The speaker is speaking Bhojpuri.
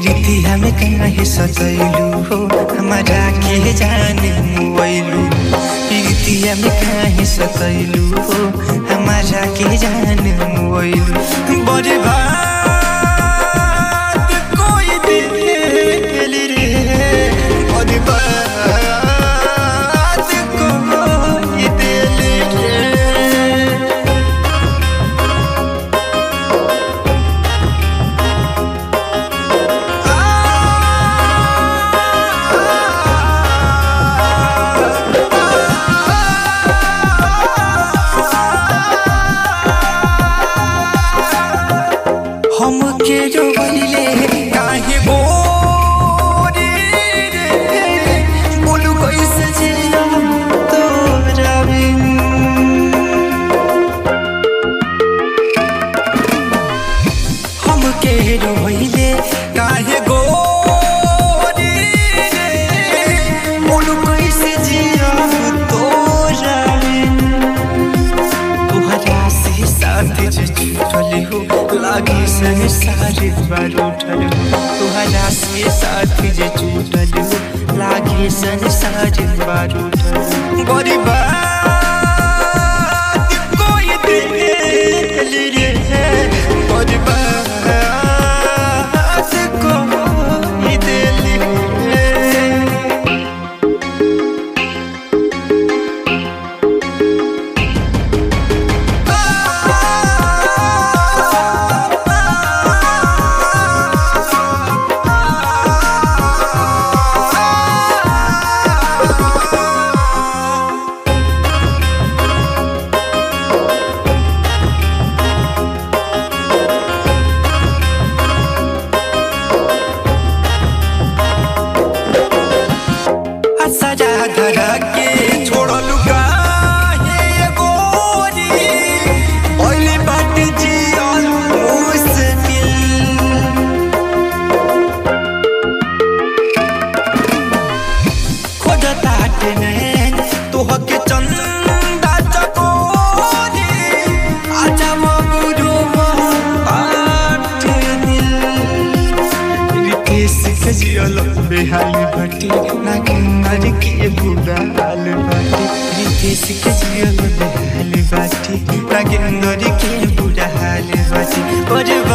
प्रीतिया में काहे सतैलू हो हमारा के जाने मुआइलू प्रीतिया में काहे सतैलू हो हमारा के जाने मुआइलू बड़े बात कोई दिल रे बड़े बात कोई दिल रे हमके जो बहिले काहे गोरी रे बोलू कैसे जिया तोरा बिन हमके रोइले काहे गोरी रे बोलू कैसे जिया तोरा बिन तुहरा से साथ जे छूटल हो लागी सन सारे बार उठल हो तुहरा से साथ जे छूटल हो लागी सन सारे बार उठल हो बड़ी बात कोई दिल रे बड़ी बात कोई दिल रे सजा धरा के छोड़लू काहे ये गोरी ओइले बाट जियल मुश्किल खोजता नैन तोहके चंदा चकोरी आजा मगुरो बाट दिल रितेश के जियल बेहाली बाटी नागिंदर के बुरा हाल बाटी रितेश के जियल बेहाली बाटी नागिंदर के बुरा हाल बाटी बड़े